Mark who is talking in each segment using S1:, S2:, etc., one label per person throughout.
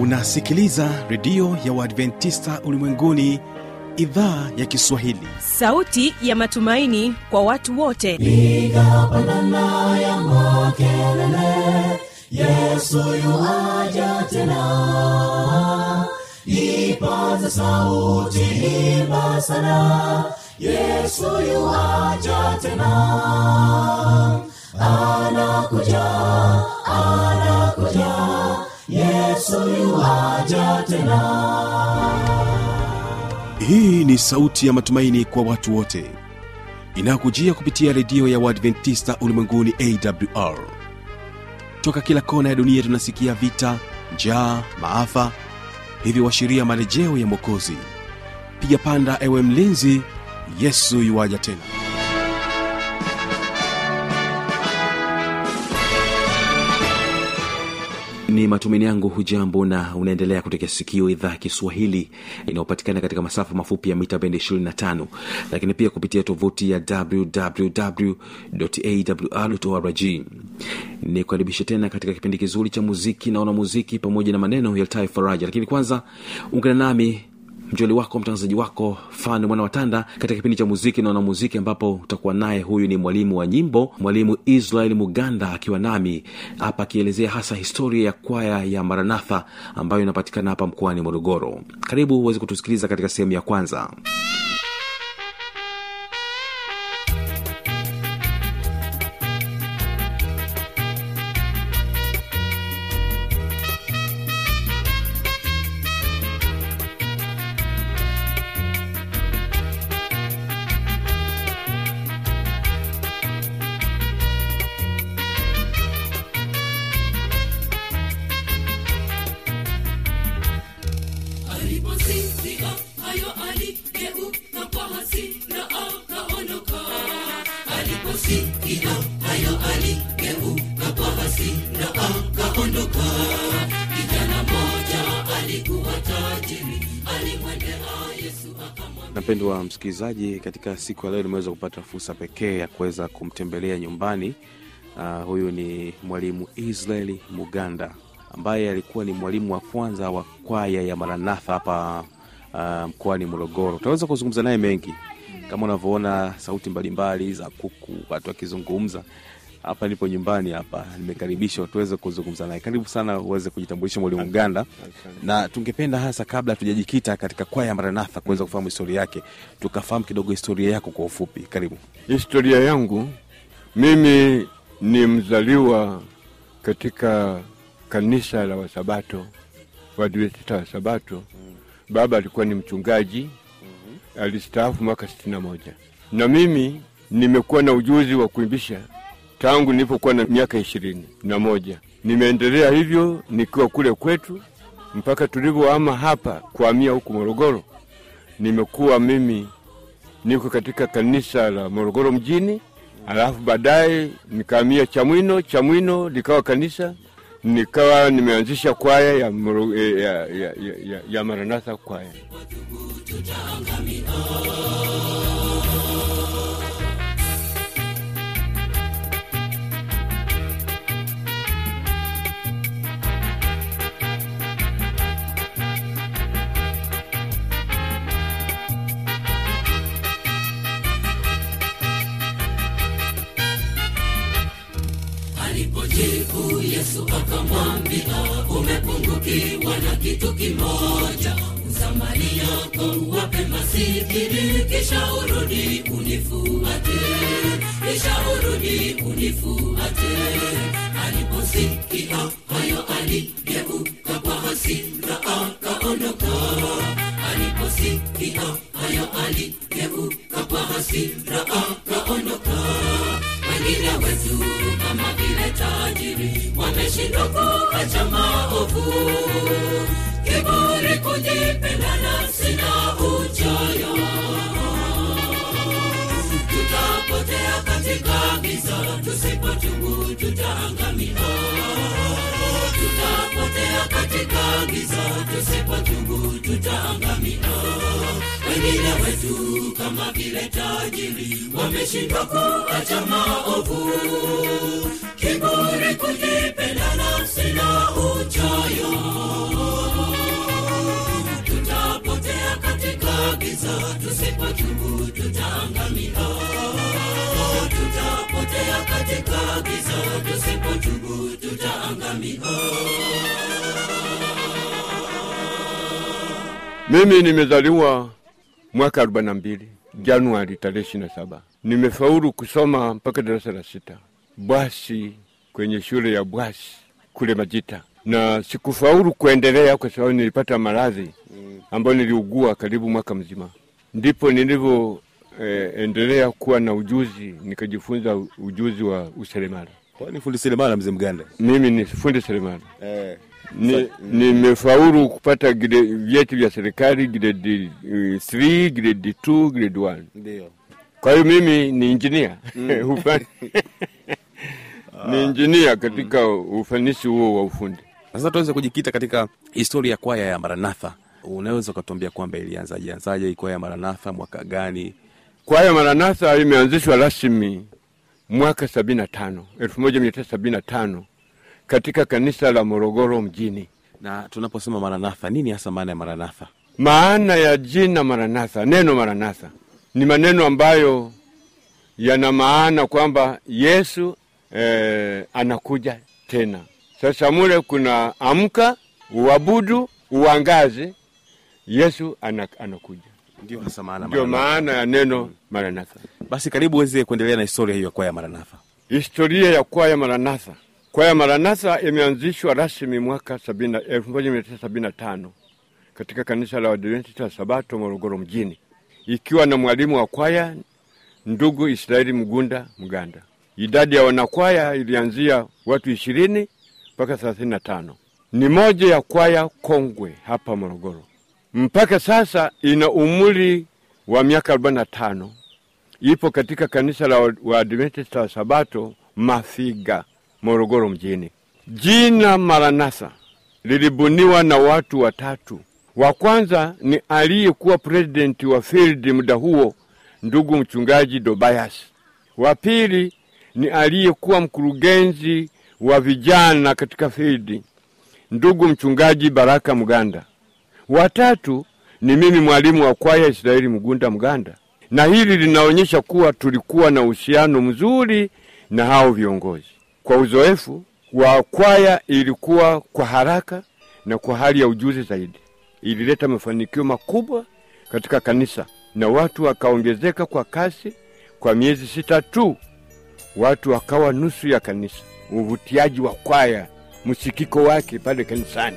S1: unasikiliza redio ya uadventista ulimwenguni idhaa ya kiswahili
S2: sauti ya matumaini kwa watu wote
S3: piga pandana ya makelele yesu yuaja tena ipaza sauti imba sana yesu yuaja tena anakuja anakuja yesu yuaja tena
S1: hii ni sauti ya matumaini kwa watu wote inayokujia kupitia redio ya uadventista ulimwenguni awr toka kila kona ya dunia tunasikia vita njaa maafa hivyo washiria marejeo ya mwokozi piga panda ewe mlinzi yesu yuwaja tena ni matumaini yangu hujambo na unaendelea kutekea sikio idhaa ya kiswahili inayopatikana katika masafa mafupi ya mita bendi 25 lakini pia kupitia tovuti ya wwwawrrg ni kukaribisha tena katika kipindi kizuri cha muziki naona muziki pamoja na maneno yaltayo faraja lakini kwanza ungana nami mjoli wako mtangazaji wako fan mwana watanda katika kipindi cha muziki naona muziki ambapo utakuwa naye huyu ni mwalimu wa nyimbo mwalimu israel muganda akiwa nami hapa akielezea hasa historia ya kwaya ya maranatha ambayo inapatikana hapa mkoani morogoro karibu uweze kutusikiliza katika sehemu ya kwanza
S4: aliposikia hayo aligeuka kwa hasira akaondoka aliposikia hayo aligeuka kwa hasira akaondoka kijana moja alikuwa tajiri alimwendea yesu akamwambia
S1: napendwa msikilizaji katika siku ya leo nimeweza kupata fursa pekee ya kuweza kumtembelea nyumbani uh, huyu ni mwalimu israeli muganda ambaye alikuwa ni mwalimu wa kwanza wa kwaya ya maranatha hapa uh, mkoani morogoro utaweza kuzungumza naye mengi kama unavyoona sauti mbalimbali za kuku watu wakizungumza hapa nipo nyumbani hapa nimekaribishwa tuweze kuzungumza naye karibu sana uweze kujitambulisha mwalimu mganda na tungependa hasa kabla tujajikita katika kwaya ya maranatha kuweza kufahamu historia yake tukafahamu kidogo historia yako kwa ufupi karibu
S5: Historia yangu mimi ni mzaliwa katika kanisa la Wasabato, Waadventista wa Sabato. Baba alikuwa ni mchungaji, alistaafu mwaka sitini na moja, na mimi nimekuwa na ujuzi wa kuimbisha tangu nilipokuwa na miaka ishirini na moja. Nimeendelea hivyo nikiwa kule kwetu mpaka tulivyoama hapa kuhamia huku Morogoro. Nimekuwa mimi niko katika kanisa la Morogoro mjini, alafu baadaye nikahamia Chamwino. Chamwino likawa kanisa, nikawa nimeanzisha kwaya ya, Moro, eh, ya, ya, ya, ya, ya Maranatha kwaya.
S4: alipojibu yesu akamwambia umepungukiwa na kitu kimoja uzamani yako uwape masikini kisha urudi unifuate kisha urudi unifuate aliposikia hayo aligeuka kwa hasira akaondoka aliposikia hayo aligeuka kwa hasira akaondoka wengine wetu kama vile tajiri wameshindwa kuacha maovu kiburi kujipenda nafsi na uchoyo tutapotea katika giza tusipotubu tutaangamia tutapotea katika giza tusipotubu tutaangamia wengine wetu kama vile tajiri wameshindwa kuacha maovu kiburi kujipenda nafsi na uchoyo katika giza tusipotubu tutaangamia
S5: Mimi nimezaliwa mwaka 42 Januari tarehe 27. Nimefaulu kusoma mpaka darasa la sita Bwasi, kwenye shule ya Bwasi kule Majita, na sikufaulu kuendelea kwa sababu nilipata maradhi ambayo niliugua karibu mwaka mzima. Ndipo nilivyo eh, endelea kuwa na ujuzi, nikajifunza u- ujuzi wa useremala.
S1: kwani fundi seremala mzee mganda
S5: Mimi ni fundi seremala.
S1: eh.
S5: Ni- nimefaulu kupata grade- vyeti vya serikali grade 3 grade 2 grade 1
S1: ndio
S5: kwa hiyo mimi ni injinia Ufa- ni injinia katika ufanisi huo wa ufundi
S1: sasa tuweze kujikita katika historia ya kwaya ya maranatha unaweza ukatuambia kwamba ilianzaje anzaje hii kwaya ya maranatha mwaka gani
S5: kwaya maranatha imeanzishwa rasmi mwaka 75 1975 katika kanisa la morogoro mjini
S1: na tunaposema maranatha nini hasa maana ya maranatha
S5: Maana ya jina Maranatha, neno Maranatha ni maneno ambayo yana maana kwamba Yesu eh, anakuja tena. Sasa mule kuna amka, uabudu, uangaze, Yesu ana, anakuja.
S1: ndio hasa maana
S5: Ndio
S1: Maranatha.
S5: maana ya neno Maranatha.
S1: basi karibu uweze kuendelea na historia hiyo ya kwaya ya maranatha
S5: Historia ya kwaya Maranatha. Kwaya Maranatha imeanzishwa rasmi mwaka 70 1975 katika kanisa la Waadventista wa Sabato Morogoro mjini, ikiwa na mwalimu wa kwaya ndugu Israeli Mgunda Mganda. Idadi ya wanakwaya ilianzia watu ishirini mpaka thelathini na tano. Ni moja ya kwaya kongwe hapa Morogoro. Mpaka sasa ina umri wa miaka 45 ipo katika kanisa la Waadventista wa Sabato Mafiga, Morogoro mjini. Jina Maranatha lilibuniwa na watu watatu. Wa kwanza ni aliyekuwa presidenti wa field muda huo, ndugu mchungaji Dobayas. Wa pili ni aliyekuwa mkurugenzi wa vijana katika field, ndugu mchungaji Baraka Mganda. Watatu ni mimi mwalimu wa kwaya Israeli Mgunda Mganda, na hili linaonyesha kuwa tulikuwa na uhusiano mzuri na hao viongozi. Kwa uzoefu wa kwaya, ilikuwa kwa haraka na kwa hali ya ujuzi zaidi, ilileta mafanikio makubwa katika kanisa na watu wakaongezeka kwa kasi. Kwa miezi sita tu watu wakawa nusu ya kanisa. Uvutiaji wa kwaya, msikiko wake pale kanisani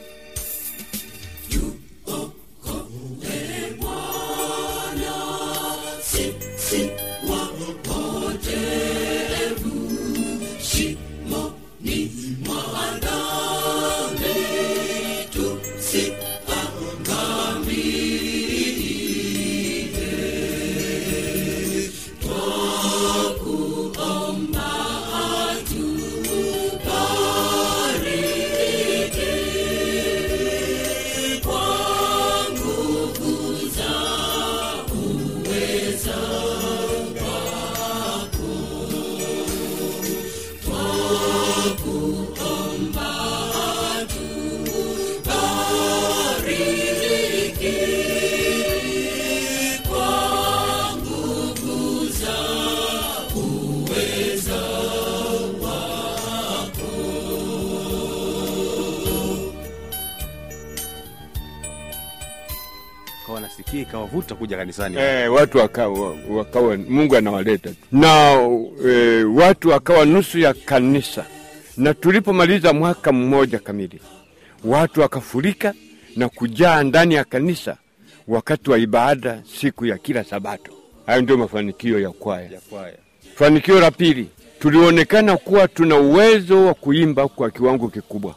S1: kawa nasikia ikawavuta kuja kanisani
S5: Eh, watu wakawa, wakawa Mungu anawaleta tu na eh, watu wakawa nusu ya kanisa, na tulipomaliza mwaka mmoja kamili, watu wakafurika na kujaa ndani ya kanisa wakati wa ibada siku ya kila Sabato. Hayo ndio mafanikio ya kwaya.
S1: ya kwaya
S5: Fanikio la pili, tulionekana kuwa tuna uwezo wa kuimba kwa kiwango kikubwa.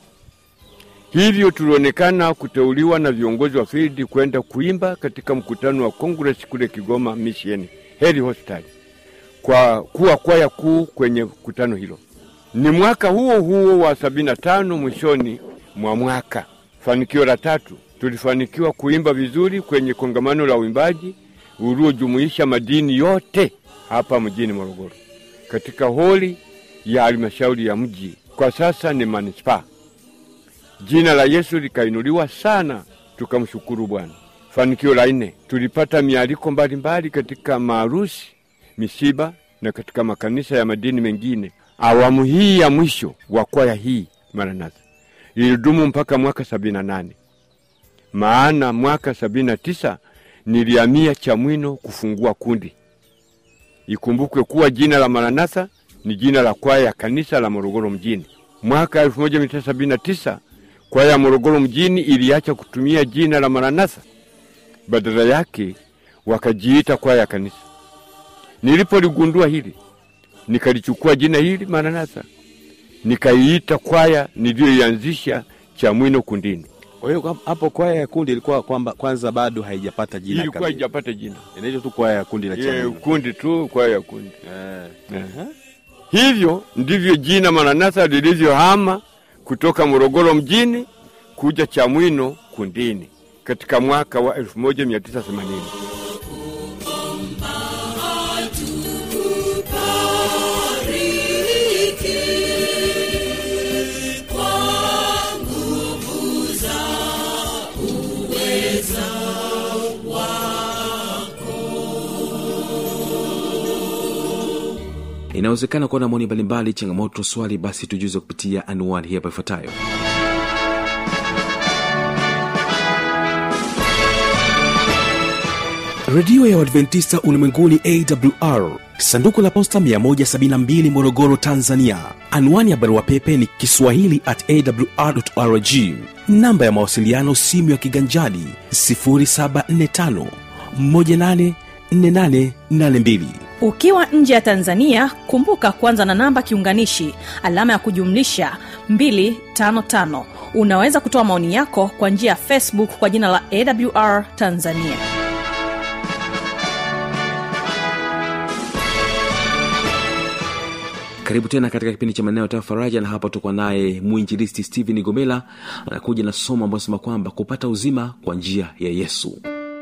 S5: Hivyo tulionekana kuteuliwa na viongozi wa field kwenda kuimba katika mkutano wa Congress kule Kigoma Mission Heri Hospital kwa kuwa kwaya kuu kwenye mkutano hilo. Ni mwaka huo huo wa sabini na tano mwishoni mwa mwaka. Fanikio la tatu, tulifanikiwa kuimba vizuri kwenye kongamano la uimbaji uliojumuisha madini yote hapa mjini Morogoro katika holi ya halmashauri ya mji, kwa sasa ni manispaa. Jina la Yesu likainuliwa sana, tukamshukuru Bwana. Fanikio la nne, tulipata mialiko mbalimbali katika maarusi, misiba na katika makanisa ya madini mengine. Awamu hii ya mwisho wa kwaya hii Maranatha ilidumu mpaka mwaka sabini na nane maana mwaka sabini na tisa nilihamia Chamwino kufungua kundi. Ikumbukwe kuwa jina la Maranatha ni jina la kwaya ya kanisa la Morogoro mjini. Mwaka 1979 kwaya ya Morogoro mjini iliacha kutumia jina la Maranatha, badala yake wakajiita kwaya ya kanisa. Nilipoligundua hili, nikalichukua jina hili Maranatha, nikaiita kwaya niliyoianzisha Chamwino kundini.
S1: Kwa hiyo kwa- hapo kwaya ya kundi ilikuwa kwamba kwanza bado haijapata jina
S5: Ilikuwa
S1: kamili.
S5: haijapata jina,
S1: Inaitwa tu kwaya ya kundi la
S5: Ye,
S1: Chamwino.
S5: kundi tu, kwaya ya kundi.
S1: Eh.
S5: Eh. Hivyo ndivyo jina Maranatha lilivyohama kutoka Morogoro mjini kuja Chamwino kundini katika mwaka wa 1980.
S1: inawezekana kuwa na maoni mbalimbali changamoto swali basi tujuze kupitia anuani hii hapa ifuatayo redio ya uadventista ulimwenguni awr sanduku la posta 172 morogoro tanzania anwani ya barua pepe ni kiswahili at awrrg namba ya mawasiliano simu ya kiganjadi 745 184882
S2: ukiwa nje ya tanzania kumbuka kwanza na namba kiunganishi alama ya kujumlisha 255 unaweza kutoa maoni yako kwa njia ya facebook kwa jina la awr tanzania
S1: karibu tena katika kipindi cha maneno ya faraja na hapa tuko naye mwinjilisti stephen gomela anakuja na somo ambayo sema kwamba kupata uzima kwa njia ya yesu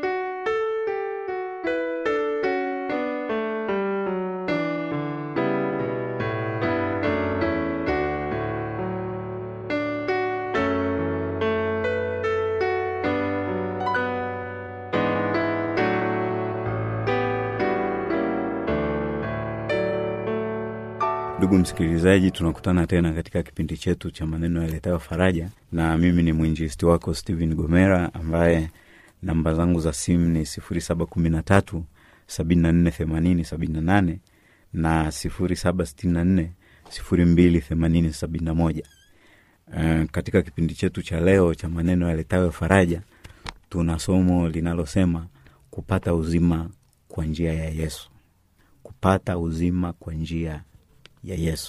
S6: ndugu msikilizaji tunakutana tena katika kipindi chetu cha maneno yaletayo faraja na mimi ni mwinjisti wako stephen gomera ambaye namba zangu za simu ni sifuri saba kumi na tatu sabini na nne themanini sabini na nane na sifuri saba sitini na nne sifuri mbili themanini sabini na moja uh, katika kipindi chetu cha leo cha maneno yaletayo faraja tuna somo linalosema kupata uzima kwa njia ya yesu kupata uzima kwa njia ya yesu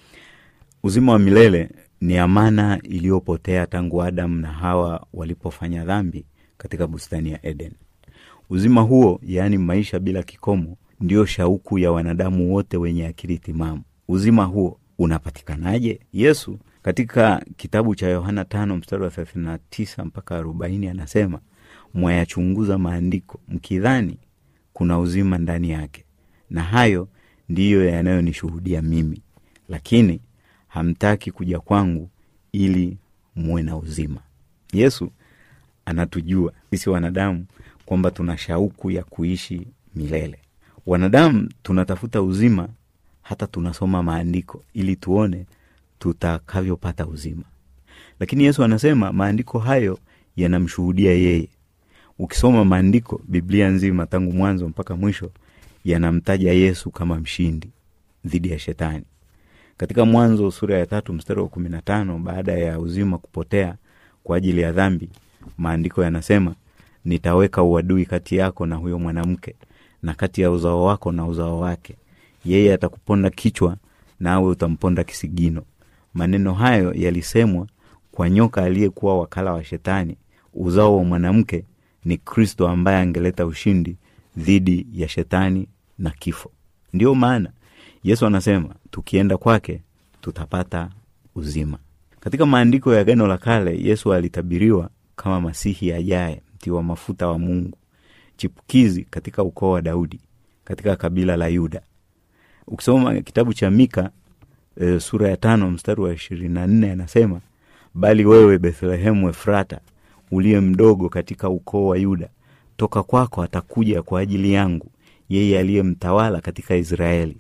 S6: uzima wa milele ni amana iliyopotea tangu adamu na hawa walipofanya dhambi katika bustani ya eden uzima huo yaani maisha bila kikomo ndio shauku ya wanadamu wote wenye akili timamu uzima huo unapatikanaje yesu katika kitabu cha yohana tano mstari wa thelathini na tisa mpaka arobaini anasema mwayachunguza maandiko mkidhani kuna uzima ndani yake na hayo ndiyo yanayonishuhudia mimi lakini hamtaki kuja kwangu ili muwe na uzima yesu anatujua sisi wanadamu kwamba tuna shauku ya kuishi milele wanadamu tunatafuta uzima hata tunasoma maandiko ili tuone tutakavyopata uzima lakini yesu anasema maandiko hayo yanamshuhudia yeye ukisoma maandiko biblia nzima tangu mwanzo mpaka mwisho yanamtaja yesu kama mshindi dhidi ya shetani katika mwanzo sura ya tatu mstari wa kumi na tano baada ya uzima kupotea kwa ajili ya dhambi maandiko yanasema nitaweka uadui kati yako na huyo mwanamke na kati ya uzao wako na uzao wake yeye atakuponda kichwa nawe utamponda kisigino maneno hayo yalisemwa kwa nyoka aliyekuwa wakala wa shetani uzao wa mwanamke ni kristo ambaye angeleta ushindi dhidi ya shetani na kifo ndiyo maana yesu anasema tukienda kwake tutapata uzima katika maandiko ya gano la kale yesu alitabiriwa kama masihi ajaye mtiwa mafuta wa mungu chipukizi katika ukoo wa daudi katika kabila la yuda ukisoma kitabu cha mika e, sura ya tano mstari wa ishirini na nne anasema bali wewe bethlehemu efrata uliye mdogo katika ukoo wa yuda toka kwako atakuja kwa ajili yangu yeye aliye mtawala katika israeli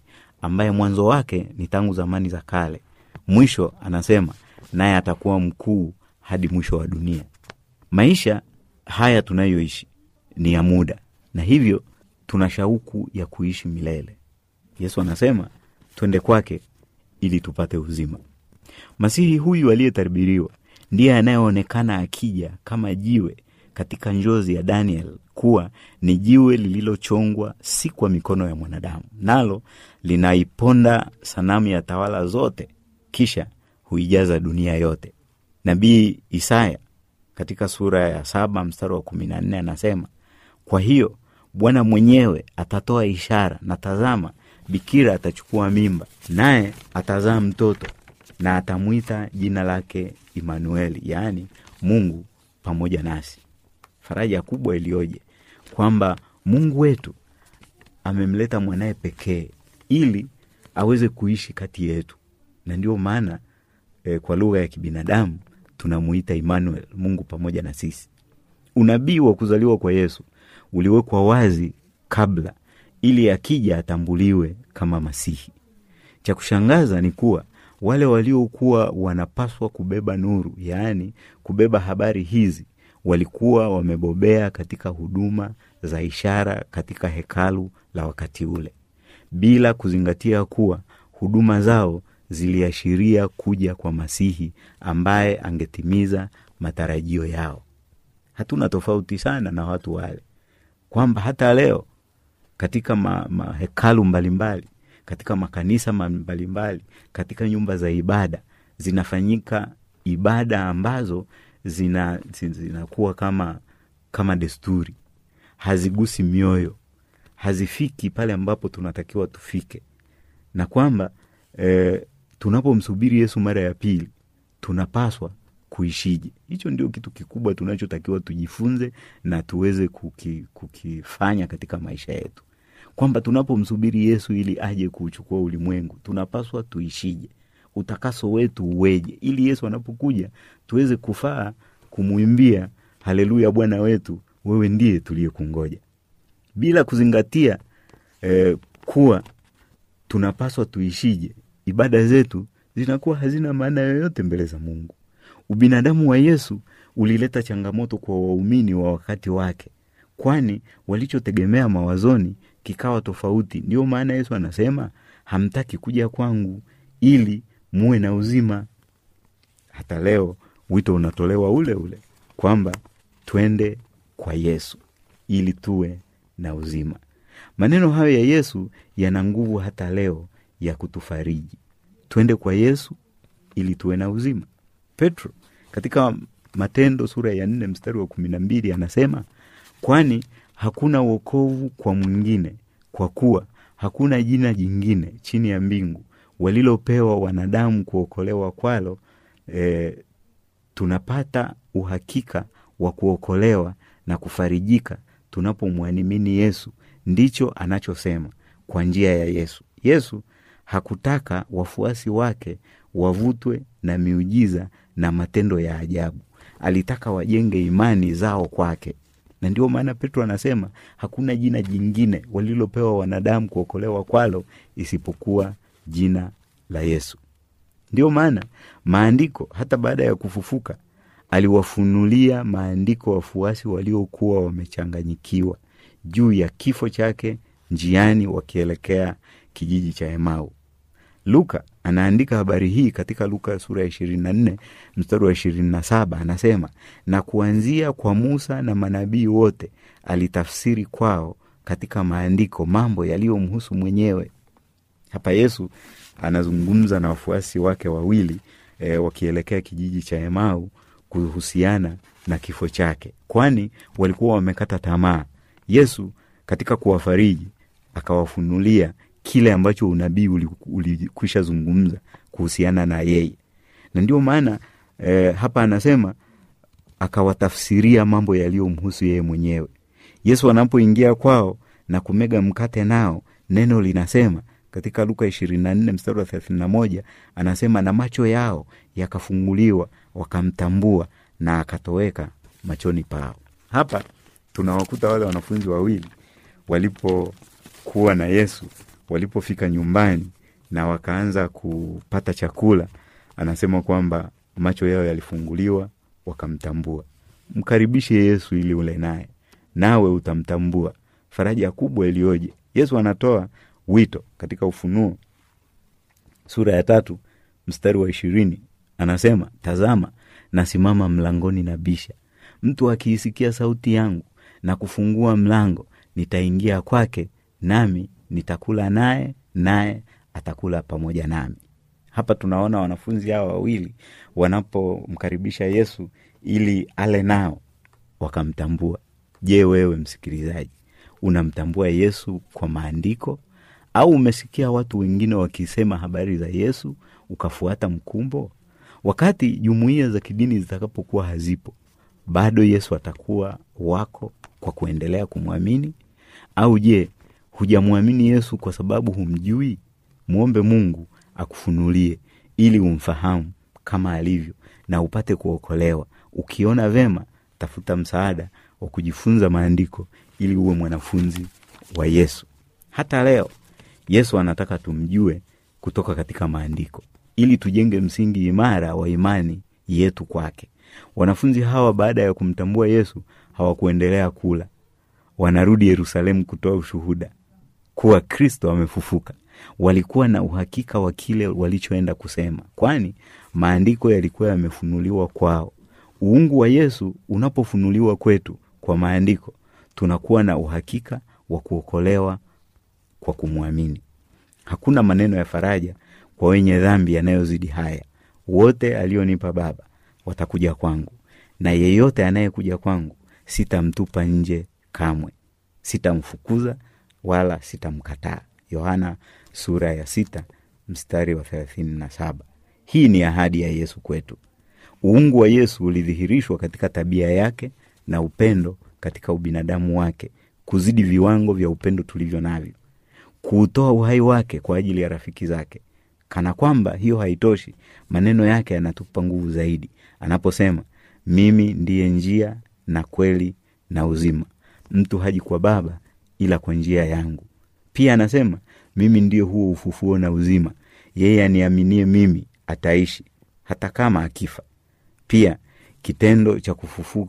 S6: ambaye mwanzo wake ni tangu zamani za kale mwisho anasema naye atakuwa mkuu hadi mwisho wa dunia maisha haya tunayoishi ni ya muda na hivyo tuna shauku ya kuishi milele yesu anasema twende kwake ili tupate uzima masihi huyu aliyetabiriwa ndiye anayeonekana akija kama jiwe katika njozi ya daniel kuwa ni jiwe lililochongwa si kwa mikono ya mwanadamu nalo linaiponda sanamu ya tawala zote kisha huijaza dunia yote nabii isaya katika sura ya saba mstari wa kumi na nne anasema kwa hiyo bwana mwenyewe atatoa ishara na tazama bikira atachukua mimba naye atazaa mtoto na atamwita jina lake imanueli yaani mungu pamoja nasi faraja kubwa iliyoje kwamba mungu wetu amemleta mwanaye pekee ili aweze kuishi kati yetu na ndio maana e, kwa lugha ya kibinadamu tunamuita Emmanuel, Mungu pamoja na sisi. Unabii wa kuzaliwa kwa Yesu uliwekwa wazi kabla, ili akija atambuliwe kama Masihi. Cha kushangaza ni kuwa wale waliokuwa wanapaswa kubeba nuru, yaani kubeba habari hizi, walikuwa wamebobea katika huduma za ishara katika hekalu la wakati ule, bila kuzingatia kuwa huduma zao ziliashiria kuja kwa Masihi ambaye angetimiza matarajio yao. Hatuna tofauti sana na watu wale, kwamba hata leo katika ma, mahekalu mbalimbali, katika makanisa mbalimbali, katika nyumba za ibada zinafanyika ibada ambazo zina zinakuwa kama kama desturi, hazigusi mioyo, hazifiki pale ambapo tunatakiwa tufike, na kwamba e, tunapomsubiri Yesu mara ya pili tunapaswa kuishije. Hicho ndio kitu kikubwa tunachotakiwa tujifunze na tuweze kuki, kukifanya katika maisha yetu, kwamba tunapomsubiri Yesu ili aje kuuchukua ulimwengu tunapaswa tuishije, utakaso wetu uweje, ili Yesu anapokuja tuweze kufaa kumwimbia haleluya, Bwana wetu, wewe ndiye tuliyekungoja, bila kuzingatia eh, kuwa tunapaswa tuishije. Ibada zetu zinakuwa hazina maana yoyote mbele za Mungu. Ubinadamu wa Yesu ulileta changamoto kwa waumini wa wakati wake, kwani walichotegemea mawazoni kikawa tofauti. Ndiyo maana Yesu anasema hamtaki kuja kwangu ili muwe na uzima. Hata leo wito unatolewa ule ule kwamba twende kwa Yesu ili tuwe na uzima. Maneno hayo ya Yesu yana nguvu hata leo ya kutufariji. Twende kwa Yesu ili tuwe na uzima. Petro katika Matendo sura ya nne mstari wa kumi na mbili anasema kwani hakuna wokovu kwa mwingine, kwa kuwa hakuna jina jingine chini ya mbingu walilopewa wanadamu kuokolewa kwalo. E, tunapata uhakika wa kuokolewa na kufarijika tunapomwamini Yesu. Ndicho anachosema kwa njia ya Yesu. Yesu hakutaka wafuasi wake wavutwe na miujiza na matendo ya ajabu. Alitaka wajenge imani zao kwake, na ndio maana Petro anasema hakuna jina jingine walilopewa wanadamu kuokolewa kwalo isipokuwa jina la Yesu. Ndio maana maandiko, hata baada ya kufufuka, aliwafunulia maandiko wafuasi waliokuwa wamechanganyikiwa juu ya kifo chake njiani wakielekea kijiji cha Emau. Luka anaandika habari hii katika Luka sura ya ishirini na nne mstari wa ishirini na saba anasema, na kuanzia kwa Musa na manabii wote alitafsiri kwao katika maandiko mambo yaliyomhusu mwenyewe. Hapa Yesu anazungumza na wafuasi wake wawili e, wakielekea kijiji cha Emau kuhusiana na kifo chake, kwani walikuwa wamekata tamaa. Yesu katika kuwafariji akawafunulia kile ambacho unabii ulikwisha zungumza kuhusiana na yeye, na ndio maana e, hapa anasema akawatafsiria mambo yaliyomhusu yeye mwenyewe. Yesu anapoingia kwao na kumega mkate nao, neno linasema katika Luka ishirini na nne mstari wa thelathini na moja anasema na macho yao yakafunguliwa wakamtambua na akatoweka machoni pao. Hapa tunawakuta wale wanafunzi wawili walipokuwa na Yesu walipofika nyumbani na wakaanza kupata chakula anasema kwamba macho yao yalifunguliwa wakamtambua mkaribishe yesu ili ule naye nawe utamtambua faraja kubwa iliyoje yesu anatoa wito katika ufunuo sura ya tatu mstari wa ishirini anasema tazama nasimama mlangoni na bisha mtu akiisikia sauti yangu na kufungua mlango nitaingia kwake nami nitakula naye naye atakula pamoja nami hapa tunaona wanafunzi hawa wawili wanapomkaribisha yesu ili ale nao wakamtambua je wewe msikilizaji unamtambua yesu kwa maandiko au umesikia watu wengine wakisema habari za yesu ukafuata mkumbo wakati jumuiya za kidini zitakapokuwa hazipo bado yesu atakuwa wako kwa kuendelea kumwamini au je hujamwamini yesu kwa sababu humjui mwombe mungu akufunulie ili umfahamu kama alivyo na upate kuokolewa ukiona vema tafuta msaada wa kujifunza maandiko ili uwe mwanafunzi wa yesu hata leo yesu anataka tumjue kutoka katika maandiko ili tujenge msingi imara wa imani yetu kwake wanafunzi hawa baada ya kumtambua yesu hawakuendelea kula wanarudi yerusalemu kutoa ushuhuda kuwa kristo amefufuka walikuwa na uhakika wa kile walichoenda kusema kwani maandiko yalikuwa yamefunuliwa kwao uungu wa yesu unapofunuliwa kwetu kwa maandiko tunakuwa na uhakika wa kuokolewa kwa kumwamini hakuna maneno ya faraja kwa wenye dhambi yanayozidi haya wote alionipa baba watakuja kwangu na yeyote anayekuja kwangu sitamtupa nje kamwe sitamfukuza wala sitamkataa yohana sura ya sita mstari wa thelathini na saba hii ni ahadi ya yesu kwetu uungu wa yesu ulidhihirishwa katika tabia yake na upendo katika ubinadamu wake kuzidi viwango vya upendo tulivyo navyo kuutoa uhai wake kwa ajili ya rafiki zake kana kwamba hiyo haitoshi maneno yake yanatupa nguvu zaidi anaposema mimi ndiye njia na kweli na uzima mtu haji kwa baba ila kwa njia yangu pia anasema mimi ndio huo ufufuo na uzima yeye aniaminie mimi ataishi hata kama akifa pia kitendo cha kufufu,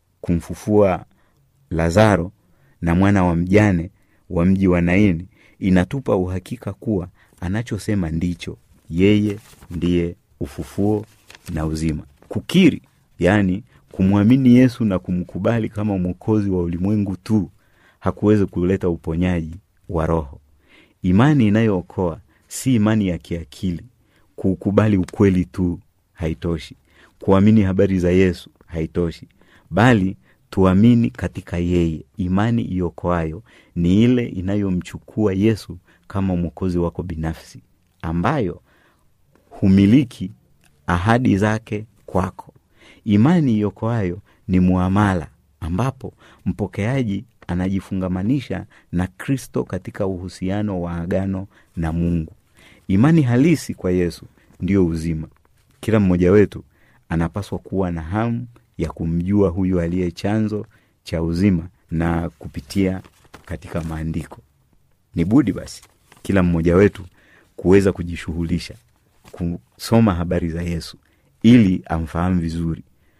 S6: kumfufua lazaro na mwana wa mjane wa mji wa naini inatupa uhakika kuwa anachosema ndicho yeye ndiye ufufuo na uzima kukiri yaani kumwamini yesu na kumkubali kama mwokozi wa ulimwengu tu hakuwezi kuleta uponyaji wa roho imani inayookoa si imani ya kiakili kuukubali ukweli tu haitoshi kuamini habari za yesu haitoshi bali tuamini katika yeye imani iokoayo ni ile inayomchukua yesu kama mwokozi wako binafsi ambayo humiliki ahadi zake kwako imani iokoayo ni muamala ambapo mpokeaji anajifungamanisha na kristo katika uhusiano wa agano na mungu imani halisi kwa yesu ndiyo uzima kila mmoja wetu anapaswa kuwa na hamu ya kumjua huyu aliye chanzo cha uzima na kupitia katika maandiko ni budi basi kila mmoja wetu kuweza kujishughulisha kusoma habari za yesu ili amfahamu vizuri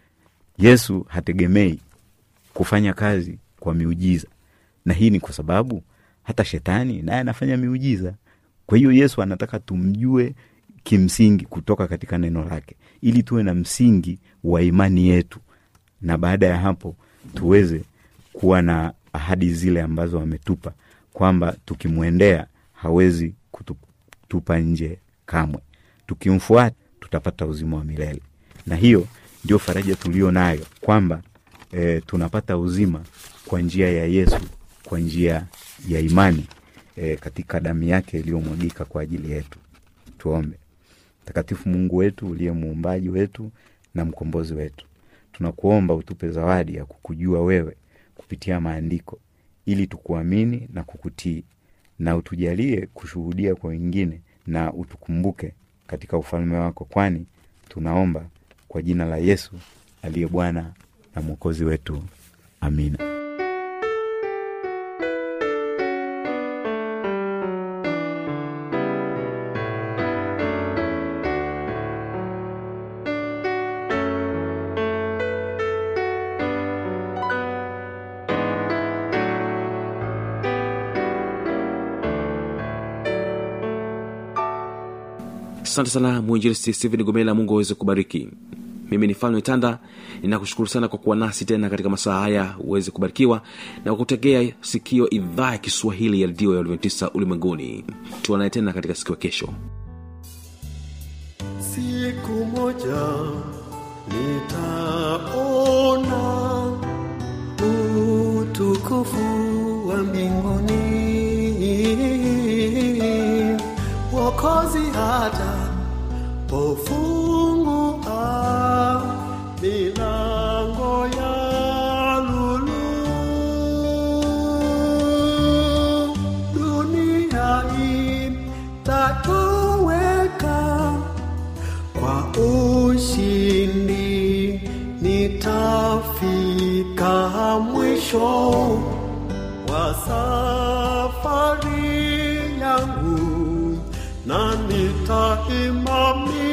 S6: yesu hategemei kufanya kazi kwa miujiza na hii ni kwa sababu hata shetani naye anafanya miujiza kwa hiyo yesu anataka tumjue kimsingi kutoka katika neno lake ili tuwe na msingi wa imani yetu na baada ya hapo tuweze kuwa na ahadi zile ambazo ametupa kwamba tukimwendea hawezi kutupa nje kamwe tukimfuata tutapata uzima wa milele na hiyo ndio faraja tulio nayo kwamba e, tunapata uzima kwa njia ya yesu kwa njia ya imani e, katika damu yake iliyomwagika kwa ajili yetu tuombe mtakatifu mungu wetu uliye muumbaji wetu na mkombozi wetu tunakuomba utupe zawadi ya kukujua wewe kupitia maandiko ili tukuamini na kukutii na utujalie kushuhudia kwa wengine na utukumbuke katika ufalme wako kwani tunaomba kwa jina la yesu aliye bwana na mwokozi wetu amina
S1: asante sana mwinjilisti stephen gomela mungu aweze kubariki mimi ni falme tanda ninakushukuru sana kwa kuwa nasi tena katika masaa haya uweze kubarikiwa na kwa kutegea sikio idhaa ya kiswahili ya redio ya adventista ulimwenguni tuanaye tena katika siku ya kesho
S7: siku moja nitaona utukufu wa mbinguni wokozi hata pofungua milango ya lulu dunia itatoweka kwa ushindi nitafika mwisho wa safari yangu na nitaimamia